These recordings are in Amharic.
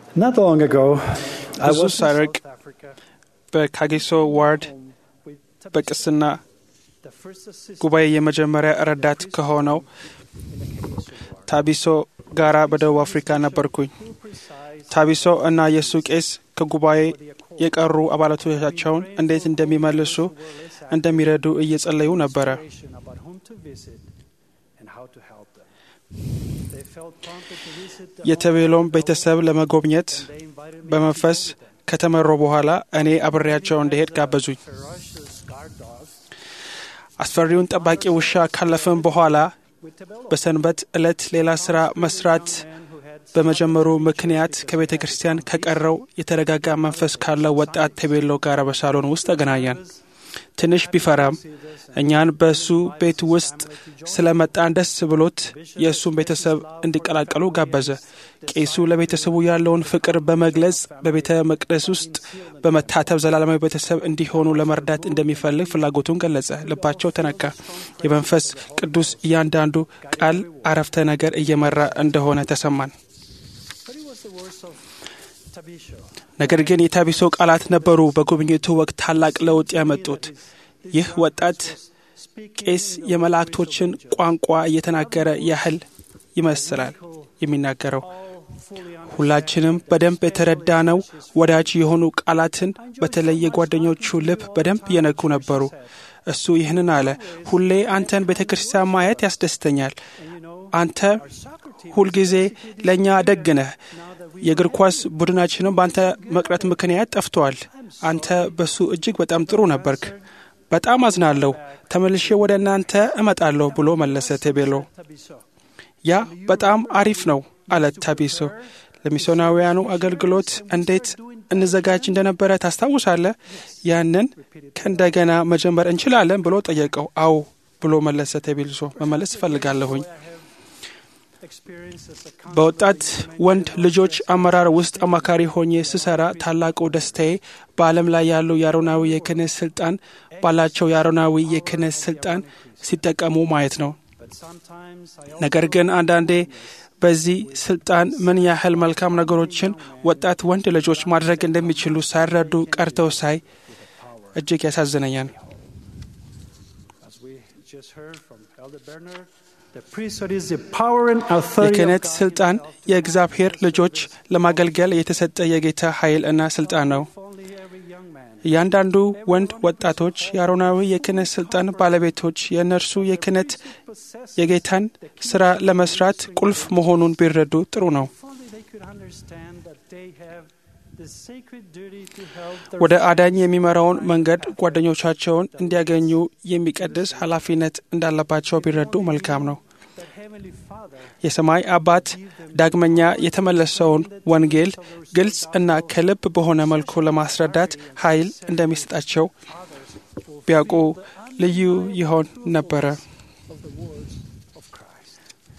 Not long ago, I ብዙ was in ሳይርቅ South Africa በካጊሶ ዋርድ with Tabiso, በቅስና the first assistant ጉባኤ የመጀመሪያ ረዳት ከሆነው in the Kagiso Ward, ታቢሶ ጋራ በደቡብ አፍሪካ ነበርኩኝ። who presided ታቢሶ እና የእሱ ቄስ ከጉባኤ over the accord. የቀሩ አባላቶቻቸውን እንዴት እንደሚመልሱ እንደሚረዱ እየጸለዩ ነበረ። Inspiration about whom to visit and how to help them. They felt prompted to visit the የተቤሎም home of the ቤተሰብ ለመጎብኘት and they invited me to በመንፈስ go with them. ከተመሮ በኋላ እኔ አብሬያቸው እንድሄድ ጋበዙኝ። Ferocious guard dogs አስፈሪውን ጠባቂ ውሻ ካለፍን በኋላ with Tabello. በሰንበት ዕለት ሌላ ሥራ መስራት Man who had በመጀመሩ ምክንያት ከቤተ ክርስቲያን ከቀረው የተረጋጋ መንፈስ ካለው ወጣት ቴቤሎ ጋር በሳሎን ውስጥ ተገናኘን። ትንሽ ቢፈራም እኛን በእሱ ቤት ውስጥ ስለመጣን ደስ ብሎት የእሱን ቤተሰብ እንዲቀላቀሉ ጋበዘ። ቄሱ ለቤተሰቡ ያለውን ፍቅር በመግለጽ በቤተ መቅደስ ውስጥ በመታተብ ዘላለማዊ ቤተሰብ እንዲሆኑ ለመርዳት እንደሚፈልግ ፍላጎቱን ገለጸ። ልባቸው ተነካ። የመንፈስ ቅዱስ እያንዳንዱ ቃል አረፍተ ነገር እየመራ እንደሆነ ተሰማን። But it was the words of Tabisho. ነገር ግን የታቢሶ ቃላት ነበሩ በጉብኝቱ ወቅት ታላቅ ለውጥ ያመጡት። ይህ ወጣት ቄስ የመላእክቶችን ቋንቋ እየተናገረ ያህል ይመስላል የሚናገረው። ሁላችንም በደንብ የተረዳነው ወዳጅ የሆኑ ቃላትን በተለይ የጓደኞቹ ልብ በደንብ የነኩ ነበሩ። እሱ ይህንን አለ፣ ሁሌ አንተን ቤተ ክርስቲያን ማየት ያስደስተኛል። አንተ ሁልጊዜ ለእኛ ደግ ነህ። የእግር ኳስ ቡድናችንም በአንተ መቅረት ምክንያት ጠፍቷል። አንተ በሱ እጅግ በጣም ጥሩ ነበርክ። በጣም አዝናለሁ። ተመልሼ ወደ እናንተ እመጣለሁ ብሎ መለሰ ቴቤሎ። Tabiso. ያ በጣም አሪፍ ነው አለ ታቢሶ። ለሚስዮናውያኑ አገልግሎት እንዴት እንዘጋጅ እንደነበረ ታስታውሳለህ? ያንን ከእንደገና መጀመር እንችላለን ብሎ ጠየቀው። አዎ ብሎ መለሰ ቴቤልሶ። መመለስ እፈልጋለሁኝ። Experience as a counselor በወጣት ወንድ ልጆች አመራር ውስጥ አማካሪ ሆኜ ስሰራ ታላቁ ደስታዬ በዓለም ላይ ያሉ የአሮናዊ የክህነት ስልጣን ባላቸው የአሮናዊ የክህነት ስልጣን ሲጠቀሙ ማየት ነው። but sometimes I ነገር ግን አንዳንዴ በዚህ ስልጣን ምን ያህል መልካም ነገሮችን ወጣት ወንድ ልጆች ማድረግ እንደሚችሉ ሳይረዱ ቀርተው ሳይ እጅግ ያሳዝነኛል። As we just heard from Elder Bernard, the priesthood is the power and authority የክህነት of God ስልጣን himself. የእግዚአብሔር ልጆች ለማገልገል የተሰጠ የጌታ ኃይል እና ስልጣን ነው። If only every young man እያንዳንዱ ወንድ ወጣቶች የአሮናዊ የክህነት ስልጣን ባለቤቶች የእነርሱ የክህነት possess የጌታን ስራ ለመስራት ቁልፍ መሆኑን ቢረዱ ጥሩ ነው። if only they could understand that they have the sacred duty to help their ወደ አዳኝ የሚመራውን መንገድ ጓደኞቻቸውን እንዲያገኙ የሚቀድስ ኃላፊነት እንዳለባቸው ቢረዱ መልካም ነው። that heavenly Father የሰማይ አባት ዳግመኛ የተመለሰውን ወንጌል ግልጽ እና ከልብ በሆነ መልኩ ለማስረዳት ኃይል እንደሚሰጣቸው ቢያውቁ ልዩ ይሆን ነበረ። of the words of Christ.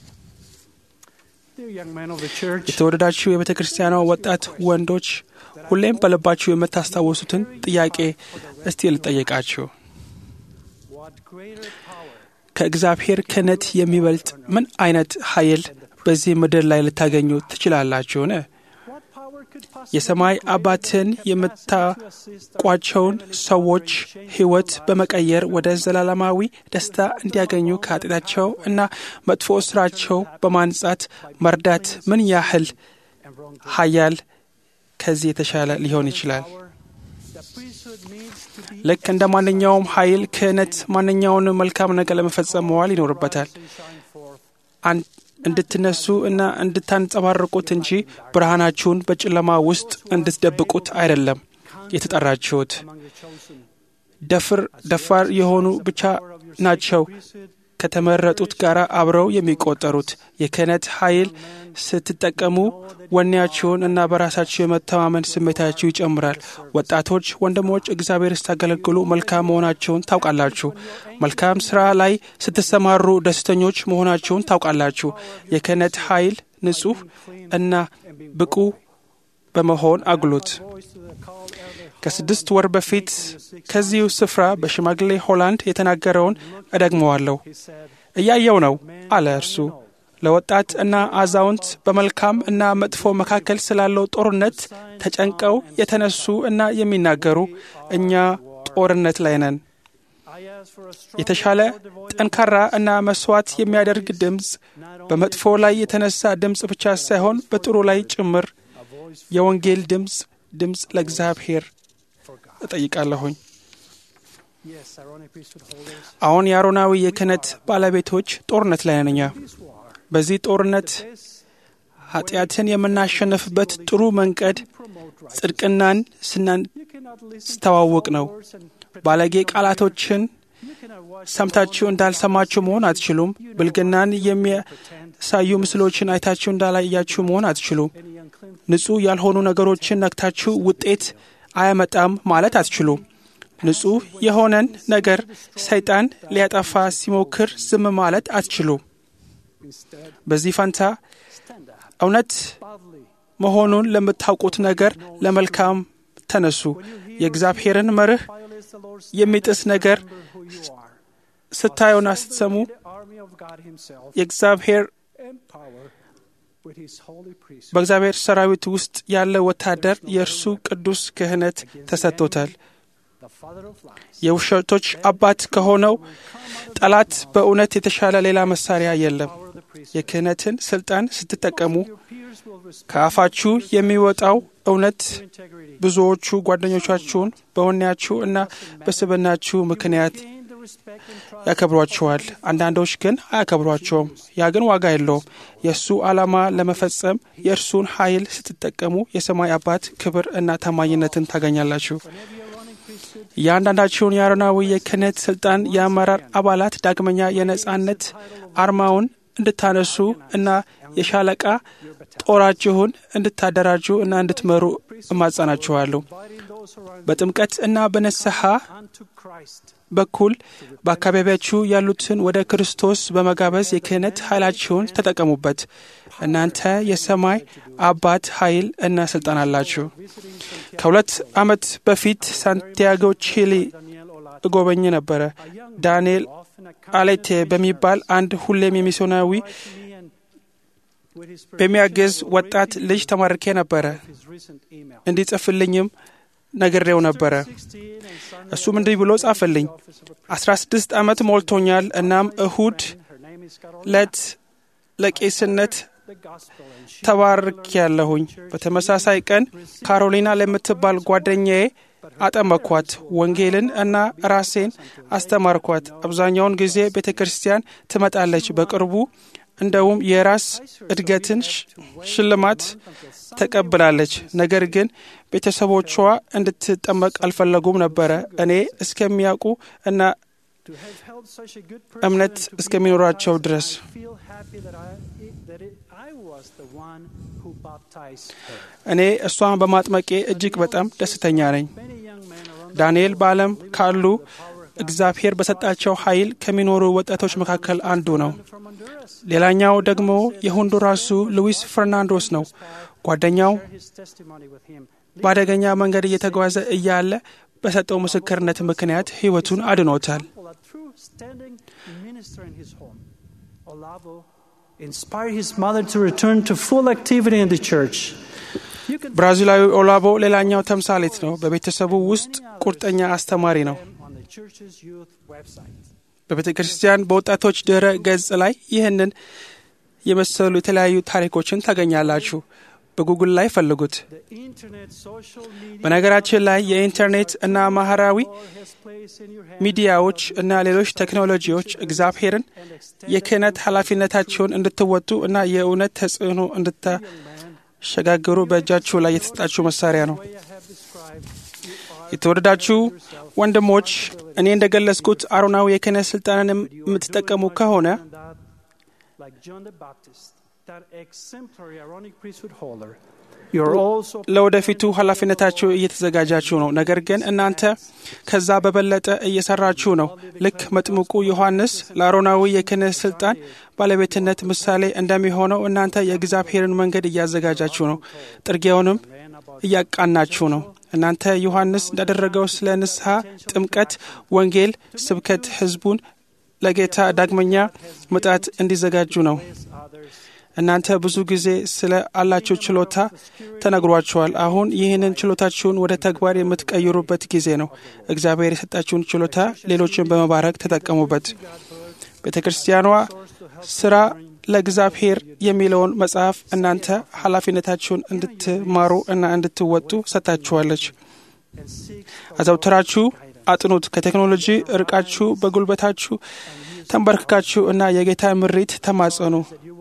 Dear young men of the church, የተወደዳችሁ የቤተ ክርስቲያኗ ወጣት ወንዶች ሁሌም በልባችሁ የምታስታውሱትን ጥያቄ እስቲ ልጠየቃችሁ። what greater power ከእግዚአብሔር ክህነት የሚበልጥ ምን አይነት ኃይል በዚህ ምድር ላይ ልታገኙ ትችላላችሁን? what power could possibly የሰማይ be greater አባትን than the capacity to assist our የምታቋቸውን heavenly ሰዎች Father in changing ሕይወት lives በመቀየር ወደ ዘላለማዊ ደስታ እንዲያገኙ ከኃጢአታቸው እና መጥፎ ስራቸው በማንጻት መርዳት ምን ያህል and wrongdoing. ኃያል ከዚህ የተሻለ ሊሆን ይችላል? Power, the priesthood needs to be ልክ እንደ ማንኛውም ኃይል ክህነት ማንኛውንም መልካም ነገር ለመፈጸም መዋል ይኖርበታል። and shine forth አን- እንድትነሱ እና እንድታንጸባርቁት እንጂ ብርሃናችሁን በጨለማ ውስጥ እንድትደብቁት አይደለም የተጠራችሁት። among the chosen. ደፍር ደፋር የሆኑ ብቻ ናቸው Priesthood ከተመረጡት ጋር አብረው የሚቆጠሩት። የክህነት ኃይል ስትጠቀሙ ወኔያችሁን እና በራሳችሁ የመተማመን ስሜታችሁ ይጨምራል። ወጣቶች ወንድሞች፣ እግዚአብሔር ስታገለግሉ መልካም መሆናችሁን ታውቃላችሁ። መልካም ስራ ላይ ስትሰማሩ ደስተኞች መሆናችሁን ታውቃላችሁ። የክህነት ኃይል ንጹሕ እና ብቁ በመሆን አጉሉት። voice to the called elder ከስድስት ወር በፊት ከዚሁ ስፍራ በሽማግሌ ሆላንድ የተናገረውን እደግመዋለሁ። he said, እያየው ነው አለ እርሱ። ለወጣት እና አዛውንት በመልካም እና መጥፎ መካከል ስላለው ጦርነት ተጨንቀው የተነሱ እና የሚናገሩ እኛ ጦርነት ላይ ነን። የተሻለ ጠንካራ እና መስዋዕት የሚያደርግ ድምፅ በመጥፎ ላይ የተነሳ ድምፅ ብቻ ሳይሆን በጥሩ ላይ ጭምር የወንጌል ድምፅ ድምፅ ለእግዚአብሔር እጠይቃለሁኝ። አሁን የአሮናዊ የክህነት ባለቤቶች ጦርነት ላይ ነን። እኛ በዚህ ጦርነት ኃጢአትን የምናሸንፍበት ጥሩ መንገድ ጽድቅናን ስናስተዋውቅ ነው። ባለጌ ቃላቶችን ሰምታችሁ እንዳልሰማችሁ መሆን አትችሉም። ብልግናን የሚያሳዩ ምስሎችን አይታችሁ እንዳላያችሁ መሆን አትችሉም። ንጹሕ ያልሆኑ ነገሮችን ነክታችሁ ውጤት አያመጣም ማለት አትችሉም። ንጹሕ የሆነን ነገር ሰይጣን ሊያጠፋ ሲሞክር ዝም ማለት አትችሉም። በዚህ ፈንታ እውነት መሆኑን ለምታውቁት ነገር ለመልካም ተነሱ። የእግዚአብሔርን መርህ የሚጥስ ነገር ስታዩና ስትሰሙ የእግዚአብሔር በእግዚአብሔር ሰራዊት ውስጥ ያለ ወታደር የእርሱ ቅዱስ ክህነት ተሰጥቶታል። የውሸቶች አባት ከሆነው ጠላት በእውነት የተሻለ ሌላ መሳሪያ የለም። የክህነትን ስልጣን ስትጠቀሙ ከአፋችሁ የሚወጣው እውነት ብዙዎቹ ጓደኞቻችሁን በወኔያችሁ እና በስብናችሁ ምክንያት ያከብሯችኋል። አንዳንዶች ግን አያከብሯቸውም። ያ ግን ዋጋ የለውም። የእሱ ዓላማ ለመፈጸም የእርሱን ኃይል ስትጠቀሙ የሰማይ አባት ክብር እና ታማኝነትን ታገኛላችሁ። እያንዳንዳችሁን የአሮናዊ የክህነት ስልጣን የአመራር አባላት ዳግመኛ የነጻነት አርማውን እንድታነሱ እና የሻለቃ ጦራችሁን እንድታደራጁ እና እንድትመሩ እማጸናችኋለሁ። በጥምቀት እና በንስሐ በኩል በአካባቢያችሁ ያሉትን ወደ ክርስቶስ በመጋበዝ የክህነት ኃይላችሁን ተጠቀሙበት። እናንተ የሰማይ አባት ኃይል እና ስልጣን አላችሁ። ከሁለት ዓመት በፊት ሳንቲያጎ ቺሊ እጎበኝ ነበረ። ዳንኤል አሌቴ በሚባል አንድ ሁሌም የሚስዮናዊ በሚያግዝ ወጣት ልጅ ተማርኬ ነበረ። እንዲጽፍልኝም ነግሬው ነበረ። እሱም እንዲህ ብሎ ጻፈልኝ። አስራ ስድስት ዓመት ሞልቶኛል። እናም እሁድ ለት ለቄስነት ተባርክ ያለሁኝ። በተመሳሳይ ቀን ካሮሊና ለምትባል ጓደኛዬ አጠመኳት። ወንጌልን እና ራሴን አስተማርኳት። አብዛኛውን ጊዜ ቤተ ክርስቲያን ትመጣለች። በቅርቡ እንደውም የራስ እድገትን ሽልማት ተቀብላለች። ነገር ግን ቤተሰቦቿ እንድትጠመቅ አልፈለጉም ነበረ እኔ እስከሚያውቁ እና እምነት እስከሚኖራቸው ድረስ። እኔ እሷን በማጥመቄ እጅግ በጣም ደስተኛ ነኝ። ዳንኤል በዓለም ካሉ እግዚአብሔር በሰጣቸው ኃይል ከሚኖሩ ወጣቶች መካከል አንዱ ነው። ሌላኛው ደግሞ የሆንዱራሱ ሉዊስ ፈርናንዶስ ነው። ጓደኛው በአደገኛ መንገድ እየተጓዘ እያለ በሰጠው ምስክርነት ምክንያት ሕይወቱን አድኖታል። ብራዚላዊ ኦላቦ ሌላኛው ተምሳሌት ነው። በቤተሰቡ ውስጥ ቁርጠኛ አስተማሪ ነው። በቤተ ክርስቲያን በወጣቶች ድረ ገጽ ላይ ይህንን የመሰሉ የተለያዩ ታሪኮችን ታገኛላችሁ። በጉግል ላይ ፈልጉት። በነገራችን ላይ የኢንተርኔት እና ማህበራዊ ሚዲያዎች እና ሌሎች ቴክኖሎጂዎች እግዚአብሔርን የክህነት ኃላፊነታቸውን እንድትወጡ እና የእውነት ተጽዕኖ እንድታሸጋግሩ በእጃችሁ ላይ የተሰጣችሁ መሳሪያ ነው። የተወደዳችሁ ወንድሞች፣ እኔ እንደገለጽኩት አሮናዊ የክህነት ስልጣንን የምትጠቀሙ ከሆነ ለወደፊቱ ኃላፊነታችሁ እየተዘጋጃችሁ ነው። ነገር ግን እናንተ ከዛ በበለጠ እየሰራችሁ ነው። ልክ መጥምቁ ዮሐንስ ለአሮናዊ የክህነት ስልጣን ባለቤትነት ምሳሌ እንደሚሆነው እናንተ የእግዚአብሔርን መንገድ እያዘጋጃችሁ ነው፣ ጥርጊያውንም እያቃናችሁ ነው። እናንተ ዮሐንስ እንዳደረገው ስለ ንስሐ፣ ጥምቀት፣ ወንጌል ስብከት ህዝቡን ለጌታ ዳግመኛ ምጣት እንዲዘጋጁ ነው። እናንተ ብዙ ጊዜ ስለ አላችሁ ችሎታ ተነግሯችኋል። አሁን ይህንን ችሎታችሁን ወደ ተግባር የምትቀይሩበት ጊዜ ነው። እግዚአብሔር የሰጣችሁን ችሎታ ሌሎችን በመባረክ ተጠቀሙበት። ቤተ ክርስቲያኗ ስራ ለእግዚአብሔር የሚለውን መጽሐፍ እናንተ ኃላፊነታችሁን እንድትማሩ እና እንድትወጡ ሰጥታችኋለች። አዘውትራችሁ አጥኑት። ከቴክኖሎጂ ርቃችሁ በጉልበታችሁ ተንበርክካችሁ እና የጌታ ምሪት ተማጸኑ።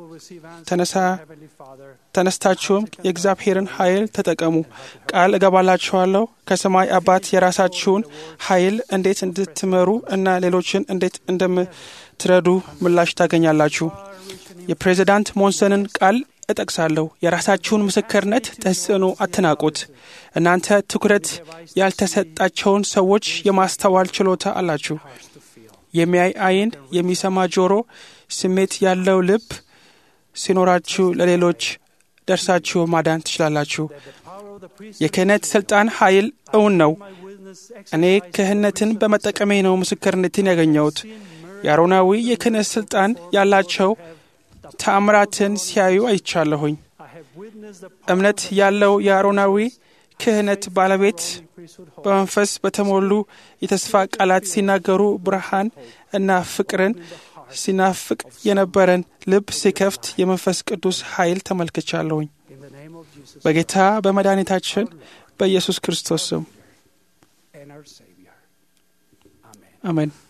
ተነስታችሁም የእግዚአብሔርን ኃይል ተጠቀሙ። ቃል እገባላችኋለሁ ከሰማይ አባት የራሳችሁን ኃይል እንዴት እንድትመሩ እና ሌሎችን እንዴት እንደምትረዱ ምላሽ ታገኛላችሁ። የፕሬዚዳንት ሞንሰንን ቃል እጠቅሳለሁ። የራሳችሁን ምስክርነት ተጽዕኖ አትናቁት። እናንተ ትኩረት ያልተሰጣቸውን ሰዎች የማስተዋል ችሎታ አላችሁ። የሚያይ ዓይን፣ የሚሰማ ጆሮ፣ ስሜት ያለው ልብ ሲኖራችሁ ለሌሎች ደርሳችሁ ማዳን ትችላላችሁ። የክህነት ስልጣን ኃይል እውን ነው። እኔ ክህነትን በመጠቀሜ ነው ምስክርነትን ያገኘሁት። የአሮናዊ የክህነት ስልጣን ያላቸው ተአምራትን ሲያዩ አይቻለሁኝ። እምነት ያለው የአሮናዊ ክህነት ባለቤት በመንፈስ በተሞሉ የተስፋ ቃላት ሲናገሩ ብርሃን እና ፍቅርን ሲናፍቅ የነበረን ልብ ሲከፍት የመንፈስ ቅዱስ ኃይል ተመልክቻለሁኝ። በጌታ በመድኃኒታችን በኢየሱስ ክርስቶስ ስም አሜን።